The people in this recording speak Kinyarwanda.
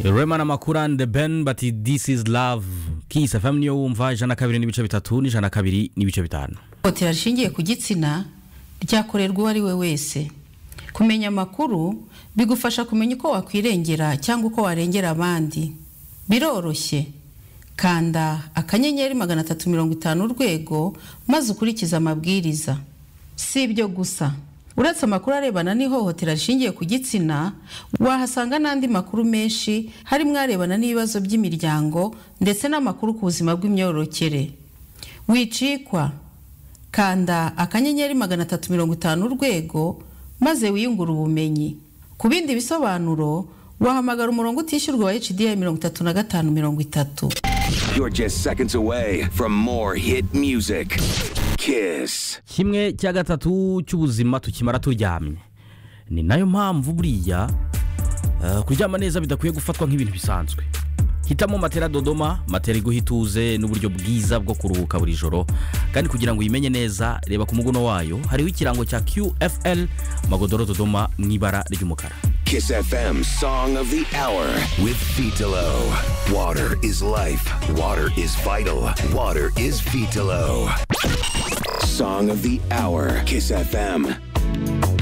Rema na Makura and the Ben but this is love Kiss FM niyo wumva ijana na kabiri n'ibice bitatu n'ijana na kabiri n'ibice bitanu Ihohotera rishingiye ku gitsina ryakorerwa uwo ari we wese kumenya amakuru bigufasha kumenya uko wakwirengera cyangwa uko warengera abandi biroroshye kanda akanyenyeri magana atatu mirongo itanu urwego maze ukurikize amabwiriza si ibyo gusa uretse amakuru arebana n'ihohotera rishingiye ku gitsina wahasanga n'andi makuru menshi harimo arebana n'ibibazo by'imiryango ndetse n'amakuru ku buzima bw'imyororokere wicikwa kanda akanyenyeri magana atatu mirongo itanu urwego maze wiyungure ubumenyi ku bindi bisobanuro wahamagara umurongo utishyurwa wa hdi mirongo itatu na gatanu mirongo itatu You're just seconds away from more hit music. Kiss. kimwe cya gatatu cy'ubuzima tukimara turyamye ni nayo mpamvu buriya eh, kuryama neza bidakwiye gufatwa nk'ibintu bisanzwe hitamo matera dodoma matera iguha ituze n'uburyo bwiza bwo kuruhuka buri joro kandi kugira ngo uyimenye neza reba ku muguno wayo hariho ikirango cya qfl magodoro dodoma mu ibara ry'umukara Kiss FM Song of the Hour with Vitalo. Water is life. Water is vital. Water is Vitalo. Song of the Hour. Kiss FM.